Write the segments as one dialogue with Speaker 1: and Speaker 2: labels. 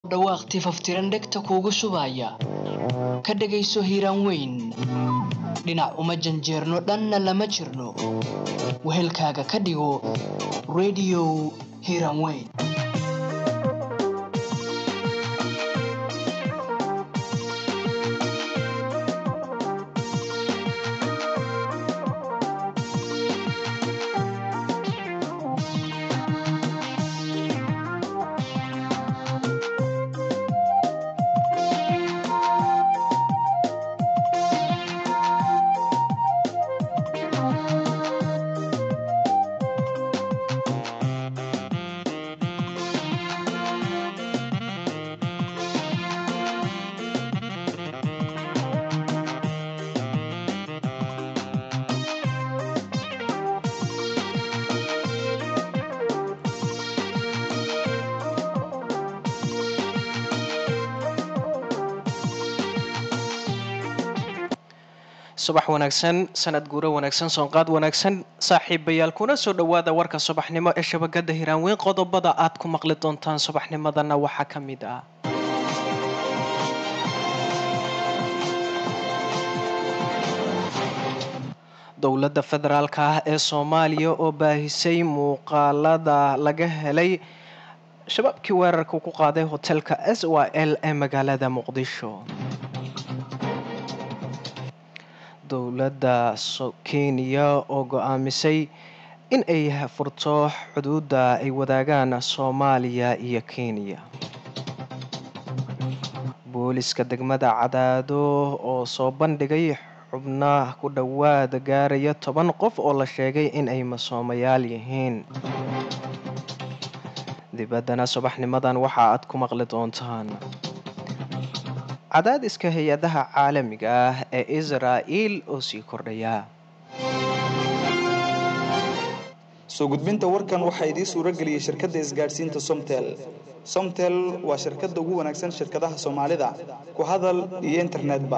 Speaker 1: dhawaaq tifaftiran dhegta kuugu shubaya ka dhegayso hiiraan weyn dhinac uma janjeerno dhanna lama jirno wehelkaaga ka dhigo rediyo hiiraan weyn
Speaker 2: subax wanaagsan sanad guuro wanaagsan soonqaad wanaagsan saaxiibayaal kuna soo dhowaada warka subaxnimo ee shabakada hiraanweyn qodobada aad ku maqli doontaan subaxnimadana waxaa ka mid ah dowladda federaalka ah ee soomaaliya oo baahisay muuqaalada laga helay shabaabkii weerarka ku qaaday hotelka s y l ee magaalada muqdisho dowladda kenya oo go-aamisay in ay furto xuduudda ay wadaagaan soomaaliya iyo kenya booliska degmada cadaado oo soo bandhigay xubna ku dhowaad gaaraya toban qof oo la sheegay in ay masoomayaal yihiin dibaddana subaxnimadan waxa aad ku maqli doontaan cadaadiska hay-adaha caalamiga ah ee israa'iil oo sii kordhaya
Speaker 3: soo gudbinta warkan waxaa idiin suuro geliyey shirkadda isgaadhsiinta somtel somtel waa shirkadda ugu wanaagsan shirkadaha soomaalida ku hadal iyo internetba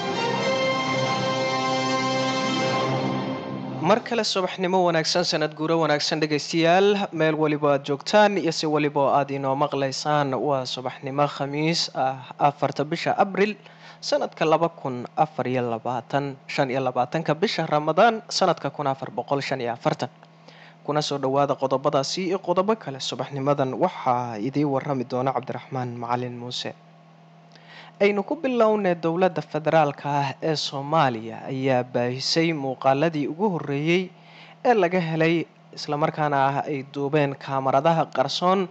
Speaker 2: mar kale subaxnimo wanaagsan sanad guuro wanaagsan dhegaystayaal meel waliba aad joogtaan iyo si waliba oo aad inoo maqlaysaan waa subaxnimo khamiis ah afarta bisha abril sanadka laba kun afar iyo labaatan shan iyo labaatanka bisha ramadaan sanadka kun afar boqol shan iyo afartan kuna soo dhowaada qodobadaasi iyo qodobo kale subaxnimadan waxaa idiin warami doona cabdiraxmaan macalin muuse aynu ku bilownay dowladda federaalka ah ee soomaaliya ayaa baahisay muuqaaladii ugu horreeyey ee laga helay islamarkaana ah ay duubeen kaamaradaha qarsoon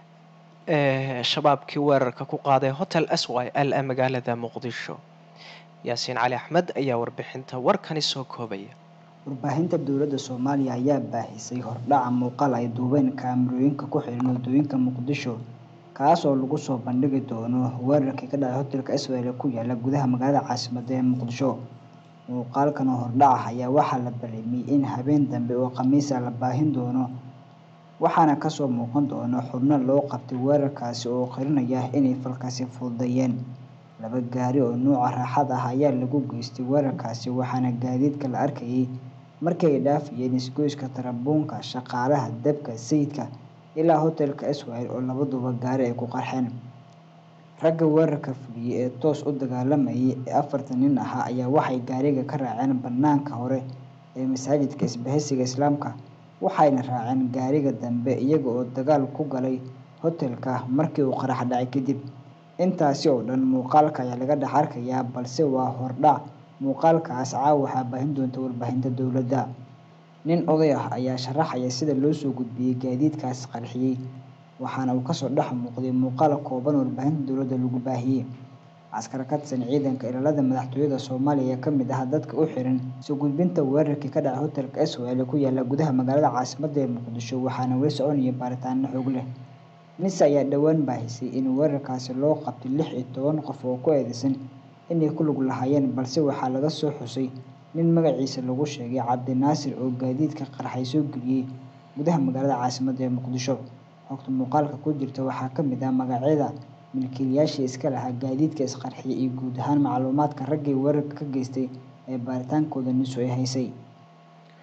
Speaker 2: ee shabaabkii weerarka ku qaaday hotel s y l ee magaalada muqdisho yaasiin cali axmed ayaa warbixinta warkani soo koobaya
Speaker 4: warbaahinta dowladda soomaaliya ayaa baahisay hordhaca muuqaal ay duubeen kaamarooyinka ku xiran waddooyinka muqdisho kaas oo lagu soo bandhigi doono weerarkii ka dhacay hotelka israel ku yaala gudaha magaalada caasimadda ee muqdisho muuqaalkan oo hordhaca ayaa waxaa la ballamiyey in habeen dambe oo khamiisa la baahin doono waxaana kasoo muuqan doono xubno loo qabtay weerarkaasi oo qirinaya inay falkaasi fududeeyeen laba gaari oo nuuca raaxad ah ayaa lagu geystay weerarkaasi waxaana gaadiidka la arkayay markii ay dhaafayeen isgoyska tarabuunka shaqaalaha dabka sayidka ilaa hotelka israel oo labaduba gaari ay ku qarxeen ragga weerarka fuliyey ee toos u dagaalamayay ee afartan nin ahaa ayaa waxay gaariga ka raaceen bannaanka hore ee masaajidka isbahaysiga islaamka waxayna raaceen gaariga dambe iyaga oo dagaal ku galay hotelka markii uu qarax dhacay kadib intaasi oo dhan muuqaalka ayaa laga dhex arkayaa balse waa hordhac muuqaalkaas caawa waxaa baahin doonta warbaahinta dowladda nin oday ah ayaa sharaxaya sida loo soo gudbiyey gaadiidkaas qarxiyey waxaana uu kasoo dhex muuqday muuqaal kooban warbaahinta dowladda lagu baahiyey askar ka tirsan ciidanka ilaalada madaxtooyada soomaaliya ayaa ka mid ah dadka u xiran soo gudbinta weerarkii ka dhacay hotelka israel ku yaala gudaha magaalada caasimadda ee muqdisho waxaana weli soconaya baaritaano xoog leh nise ayaa dhowaan baahisay in weerarkaasi loo qabtay lix iyo toban qof oo ku eedeysan inay ku lug lahaayeen balse waxaa laga soo xusay nin magaciisa lagu sheegay cabdinaasir oo gaadiidka qarxay soo geliyey gudaha magaalada caasimadda ee muqdisho xogta muuqaalka ku jirta waxaa ka mid ah magacyada milkiilayaashii iska lahaa gaadiidka isqarxiyay iyo guud ahaan macluumaadka raggii weerarka ka geystay ee baaritaankooda niso ay haysay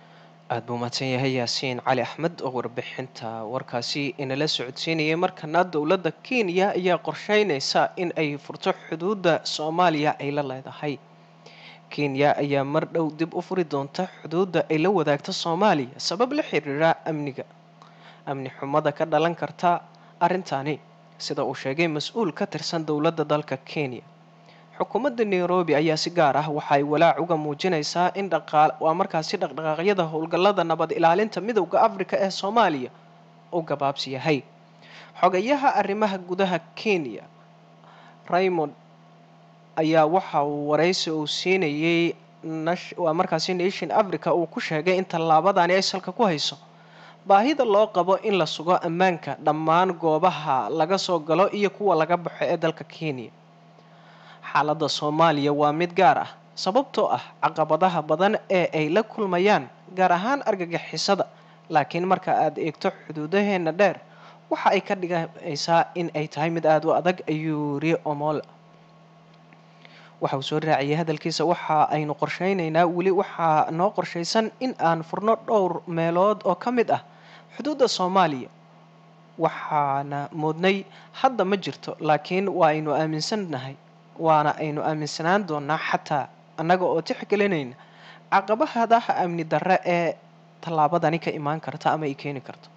Speaker 2: aada buu mahadsan yahay yaasiin cali axmed oo warbixinta warkaasi inala socodsiinayay markana dowladda kenya ayaa qorsheyneysa in ay furto xuduudda soomaaliya ay la leedahay kenya ayaa mar dhow dib u furi doonta xuduudda ay la wadaagto soomaaliya sabab la xiriira amniga amni xumada ka dhalan karta arrintani sida uu sheegay mas-uul ka tirsan dowladda dalka kenya xukuumadda nairobi ayaa si gaar ah waxa ay walaac uga muujinaysaa in dhaqaal waa markaasi dhaqdhaqaaqyada howlgallada nabad ilaalinta midowda afrika ee soomaaliya uu gabaabsi yahay xogayaha arrimaha gudaha kenya raymond ayaa waxa uu waraysi uu siinayay waa markaasi nation africa uu ku sheegay in tallaabadani ay salka ku hayso baahida loo qabo in la sugo ammaanka dhammaan goobaha laga soo galo iyo kuwa laga baxo ee dalka kenya xaaladda soomaaliya waa mid gaar ah sababtoo ah caqabadaha badan ee ay la kulmayaan gaar ahaan argagixisada laakiin marka aad eegto xuduudaheena dheer waxa ay ka dhigaysaa in ay tahay mid aada u adag ayuu yiri omola waxa uu soo raaciyay hadalkiisa waxa aynu qorsheyneynaa weli waxaa noo qorshaysan in aan furno dhowr meelood oo ka mid ah xuduudda soomaaliya waxaana moodnay hadda ma jirto laakiin waa aynu aaminsannahay waana aynu aaminsanaan doonaa xataa annaga oo tixgelinayna caqabahadaha amni darre ee tallaabadani ka imaan karta ama ay keeni karto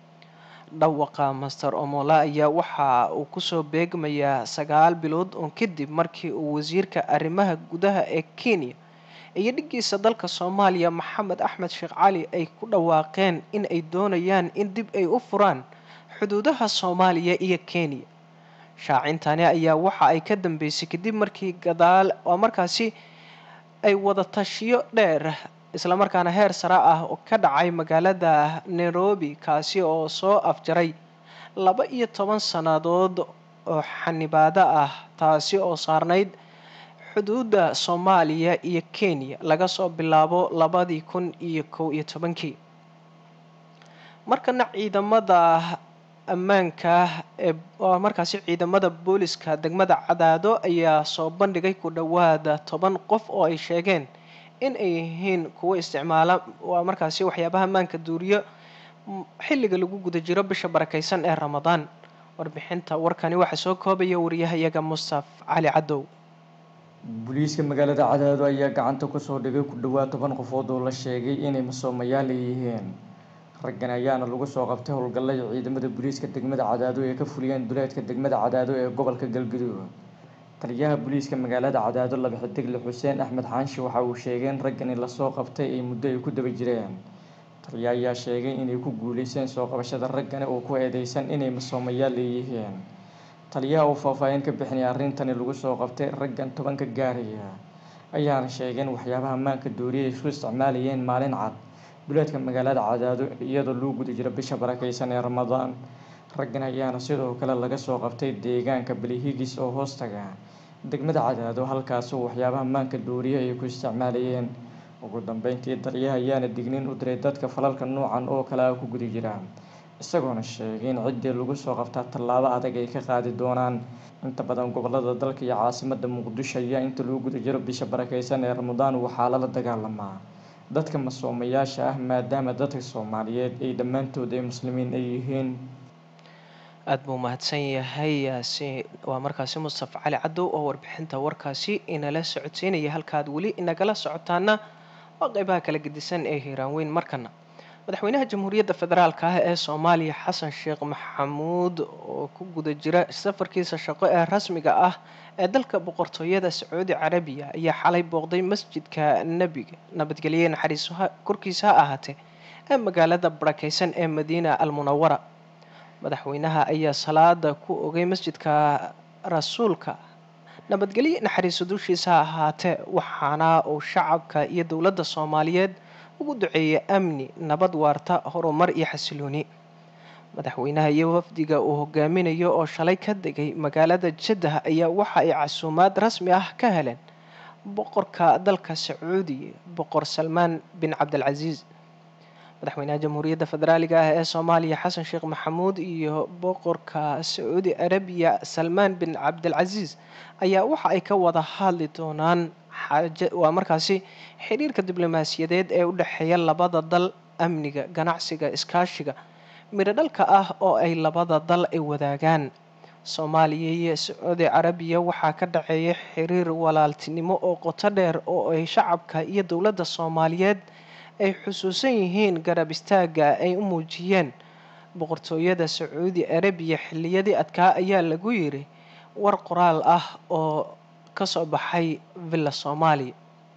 Speaker 2: dhawaqa master omola ayaa waxa uu kusoo beegmayaa sagaal bilood oo kadib markii uu wasiirka arrimaha gudaha ee kenya iyo dhiggiisa dalka soomaaliya maxamed axmed sheekh cali ay ku dhawaaqeen in ay doonayaan in dib ay u furaan xuduudaha soomaaliya iyo kenya shaacintani ayaa waxa ay ka dambeysay kadib markii gadaal oo markaasi ay wada tashiyo dheer islamarkaana heer sare ah oo ka dhacay magaalada nairobi kaasi oo soo afjaray laba iyo toban sannadood oo xanibaado ah taasi oo saarnayd xuduudda soomaaliya iyo kenya laga soo bilaabo labadii kun iyo kow iyo tobankii markana ciidamada ammaanka ee waa markaasi ciidamada booliska degmada cadaado ayaa soo bandhigay ku dhowaada toban qof oo ay sheegeen in ay yihiin kuwo isticmaala waa markaasi waxyaabaha ammaanka duuriyo xilliga lagu guda jiro bisha barakaysan ee ramadaan warbixinta warkani waxaa soo koobaya wariyahayaga mustaf cali cadow
Speaker 5: booliiska magaalada cadaado ayaa gacanta kusoo dhigay ku dhowaad toban qofood oo la sheegay inay masoomayaal yihiin raggan ayaana lagu soo qabtay howlgallada ciidamada booliiska degmada cadaado ee ka fuliyeen duleedka degmada cadaado ee gobolka galgudug taliyaha booliiska magaalada cadaado laba xidigle xuseen axmed xaanshi waxa uu sheegay in raggani lasoo qabtay ay muddo ay ku daba jireen taliya ayaa sheegay inay ku guuleyseen soo qabashada raggani oo ku eedeysan inay masoomayaal leeyihiin taliyaha uu faahfaahin ka bixinaya arrintani lagu soo qabtay raggan tobanka gaaraya ayaana sheegay in waxyaabaha maanka dooriya ay isku isticmaalayeen maalin cad duleedka magaalada cadaado iyadoo loo guda jiro bisha barakeysan ee ramadaan raggan ayaana sidoo kale laga soo qabtay deegaanka balihigis oo hoostaga degmada cadaado halkaasoo waxyaabaha maanka dooriya ay ku isticmaalayeen ugu dambeyntii taliyaha ayaana digniin u diray dadka falalka noocan oo kale ah ku guda jira isagoona sheegay in ciddii lagu soo qabtaa tallaabo adag ay ka qaadi doonaan inta badan gobolada dalka iyo caasimada muqdisho ayaa inta lagu guda jiro bisha barakeysan ee ramadaan waxaa lala dagaalamaa dadka masoomayaasha ah maadaama dadka soomaaliyeed ay dhammaantood ay muslimiin ay yihiin
Speaker 2: aada buu mahadsan yahay yaasi waa markaasi mustafa cali cadow oo warbixinta warkaasi inala socodsiinaya halkaad weli inagala socotaana waa qeybaha kala gedisan ee hiiraan weyn markana madaxweynaha jamhuuriyadda federaalka ah ee soomaaliya xasan sheekh maxamuud oo ku guda jira safarkiisa shaqo ee rasmiga ah ee dalka boqortooyada sacuudi carabiya ayaa xalay booqday masjidka nebiga nabadgelye naxariisuha korkiisa ha ahaatee ee magaalada barakeysan ee madiina almunawara madaxweynaha ayaa salaada ku ogay masjidka rasuulka nabadgelye naxariiso dushiisa ha ahaatee waxaana uu shacabka iyo dowladda soomaaliyeed ugu duceeyay amni nabad waarta horumar iyo xasilooni madaxweynaha iyo wafdiga uu hogaaminayo oo shalay ka degay magaalada jaddah ayaa waxa ay casuumaad rasmi ah ka heleen boqorka dalka sacuudiya boqor salmaan bin cabdilcasiis madaxweynaha jamhuuriyadda federaaliga ah ee soomaaliya xasan sheekh maxamuud iyo boqorka sacuudi arabiya salmaan bin cabdilcasiis ayaa waxa ay ka wada hadli doonaan xaaja waa markaasi xiriirka diblomaasiyadeed ee u dhexeeya labada dal amniga ganacsiga iskaashiga midhodhalka ah oo ay labada dal ay wadaagaan soomaaliya iyo sacuudi carabiya waxaa ka dhaceeya xiriir walaaltinimo oo qoto dheer oo ay shacabka iyo dowladda soomaaliyeed ay xusuusan yihiin garab istaaga ay u muujiyeen boqortooyada sacuudi arabiya xilliyadii adkaa ayaa lagu yiri war qoraal ah oo kasoo baxay villa soomaaliya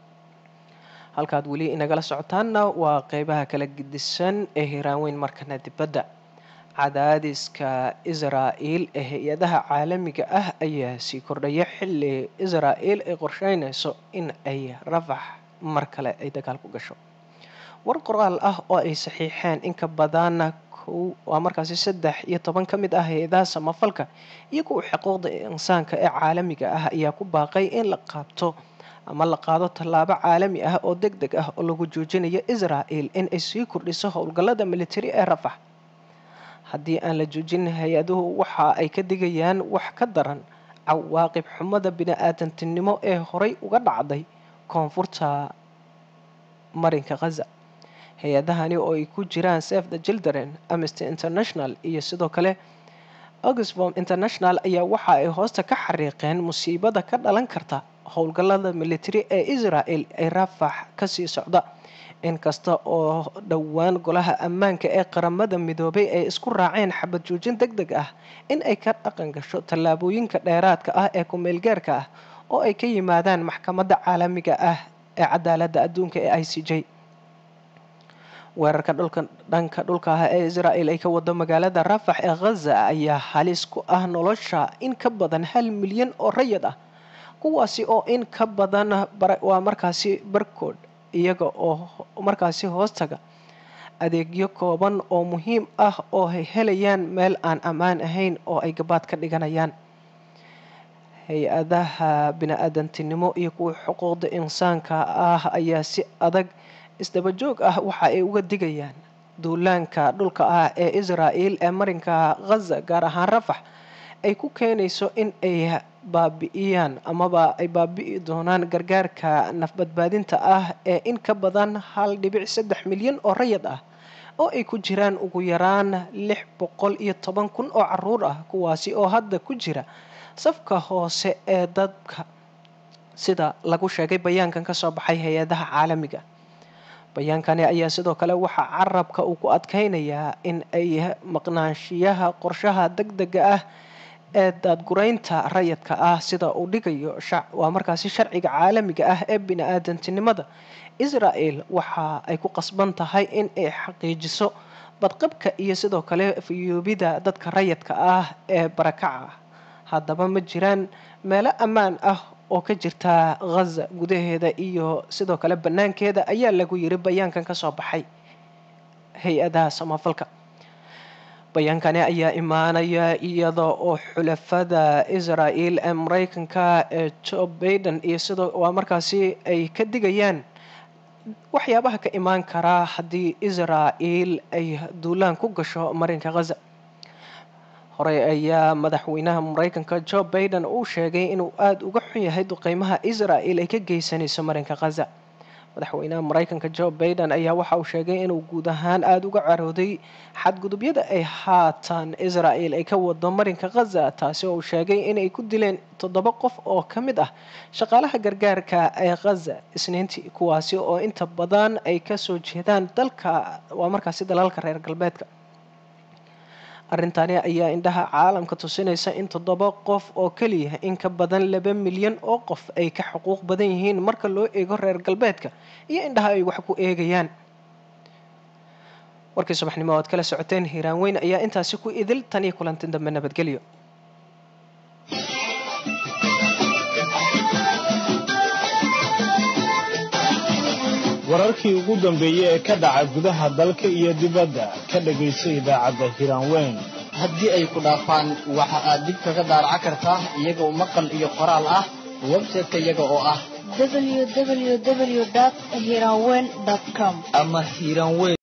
Speaker 2: halkaad weli inagala socotaanna waa qeybaha kala gedisan ee hiraanweyn markana dibadda cadaadiska israa'el ee hay-adaha caalamiga ah ayaa sii kordhaya xilli israa'el ay qorsheynayso in ay rafax mar kale ay dagaal ku gasho war qoraal ah oo ay saxiixeen inka badan kow waa markaasi saddex iyo toban ka mid ah hay-adaha samafalka iyo kuwa xuquuqda insaanka ee caalamiga ah ayaa ku baaqay in la qaabto ama la qaado tallaabo caalami ah oo deg deg ah oo lagu joojinayo israa'el in ay sii kordhiso howlgallada militari ee rafax haddii aan la joojin hay-aduhu waxa ay ka digayaan wax ka daran cawaaqib xumada bini-aadantinimo ee horey uga dhacday koonfurta marinka khaza hay-adahani oo ay ku jiraan save the children amnesty international iyo sidoo kale oxfom international ayaa waxa ay hoosta ka xariiqeen musiibada ka dhalan karta howlgallada militari ee israel ee rafax kasii socda inkasta oo dhowaan golaha ammaanka ee qaramada midoobay ay isku raaceen xabad joojin deg deg ah in ay ka dhaqan gasho tallaabooyinka dheeraadka ah ee ku-meelgaarka ah oo ay ka yimaadaan maxkamadda caalamiga ah ee cadaaladda adduunka ee i c j weerarka dhulka dhanka dhulka ah ee israel ay ka wado magaalada rafax ee khaza ayaa halis ku ah nolosha in ka badan hal milyan oo rayid ah kuwaasi oo in ka badan waa markaasi barkood iyaga oo markaasi hoostaga adeegyo kooban oo muhiim ah oo ay helayaan meel aan ammaan ahayn oo ay gabaad ka dhiganayaan hay-adaha bini-aadantinimo iyo kuwa xuquuqda insaanka ah ayaa si adag isdaba joog ah waxa ay uga digayaan duulaanka dhulka ah ee israel ee marinka khaza gaar ahaan rafax ay ku keenayso in ay baabi'iyaan amaba ay baabi'i doonaan gargaarka nafbadbaadinta ah ee in ka badan hal dhibic saddex milyan oo rayid ah oo ay ku jiraan ugu yaraan lix boqol iyo toban kun oo caruur ah kuwaasi oo hadda ku jira safka hoose ee dadka sida lagu sheegay bayaankan kasoo baxay hay-adaha caalamiga bayaankani ayaa sidoo kale waxaa carabka uu ku adkeynayaa in ay maqnaanshiyaha qorshaha deg dega ah ee daadguraynta rayidka ah sida uu dhigayo waa markaasi sharciga caalamiga ah ee bini-aadantinimada israel waxa ay ku qasban tahay in ay xaqiijiso badqabka iyo sidoo kale fayoobida dadka rayidka ah ee barakaca haddaba ma jiraan meelo ammaan ah oo ka jirta khaza gudaheeda iyo sidoo kale banaankeeda ayaa lagu yiri bayaankan kasoo baxay hay-adaha samafalka bayaankani ayaa imaanaya iyada oo xulafada israel ee mareykanka ee joe baiden iyo sidoo waa markaasi ay ka digayaan waxyaabaha ka imaan karaa haddii israel ay duulaan ku gasho marinka khaza horey ayaa madaxweynaha mareykanka joe baiden uu sheegay inuu aada uga xun yahay duqeymaha israel ay ka geysanayso marinka khaza madaxweynaha mareykanka joe baiden ayaa waxa uu sheegay inuu guud ahaan aada uga carooday xadgudubyada ay haatan israel ay ka wado marinka khaza taasi oo uu sheegay inay ku dileen toddoba qof oo ka mid ah shaqaalaha gargaarka ee khaza isniintii kuwaasi oo inta badan ay kasoo jeedaan dalka waa markaasi dalalka reer galbeedka arrintani ayaa indhaha caalamka tusinaysa in toddoba qof oo keliya in ka badan laba milyan oo qof ay ka xuquuq badan yihiin marka loo eego reer galbeedka iyo indhaha ay wax ku eegayaan warkii subaxnimo oad kala socoteen hiiraan weyn ayaa intaasi ku idil tan iyo kulanti dambe nabadgelyo
Speaker 6: wararkii ugu dambeeyey ee ka dhaca gudaha dalka iyo dibadda ka dhagayso idaacadda hiraanweyn
Speaker 7: haddii ay ku dhaafaan waxa aad dib kaga daaraca kartaa iyagoo maqal iyo qoraal ah website-ka iyaga oo ah
Speaker 8: www.hiranweyn.com
Speaker 7: ama hiiraanweyn